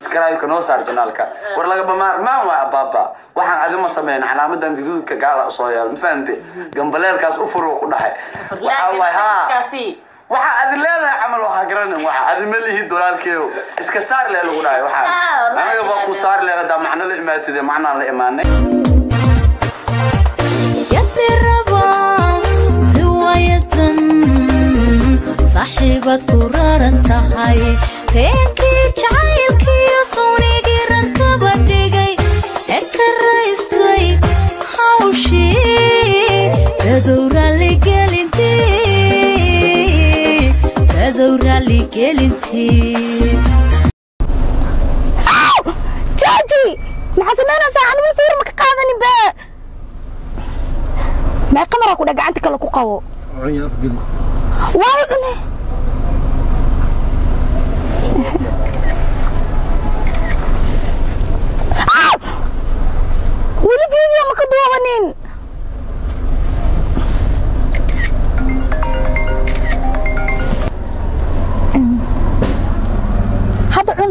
subscribe-ka noo saar janaalka war lagaba maarmaan waa abaaba waxaan adima sameyn calaamadan gaduudka gaala soo yaal ma fahamte gambaleelkaas u furo ku dhahay waxaa waay haa waxa adi leedahay camal waxaa garanin waxa adi ma lihi dolaalkeeyo iska saar lee lagu dhahay waxaa anaga baa ku saar lee hadaa macno la imaatide macnaan la imaanay yasiraba riwaayadan saaxiibad ku raran tahay reenkii jacaylkiiyo suunigii rarkaba dhigay ee ka raystay hawshii dadow raalligelintii dadow raalligelintii jooji maxaa samaynaysaa anigu sawir ma ka qaadanin be mee qamara ku dheh gacanta kale ku qabo waayo cune Ah! weli video ma ka duubanin hadda cun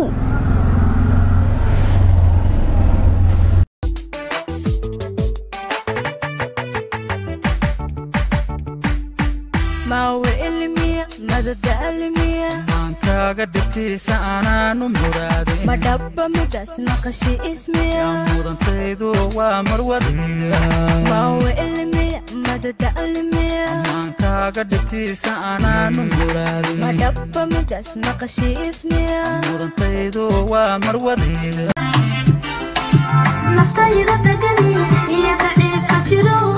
maawe ilmiya madada almiya maankaaga dhibtiisa anaanu muraadin ma dhabba midaas maqashi ismiya mudantaydu waa marwadayda maawe ilmiya madada almiya maankaaga dhibtiisa anaanu muraadin ma dhabba midaas maqashi ismiya mudantaydu waa marwadayda naftayda degani iyo daciifka jiro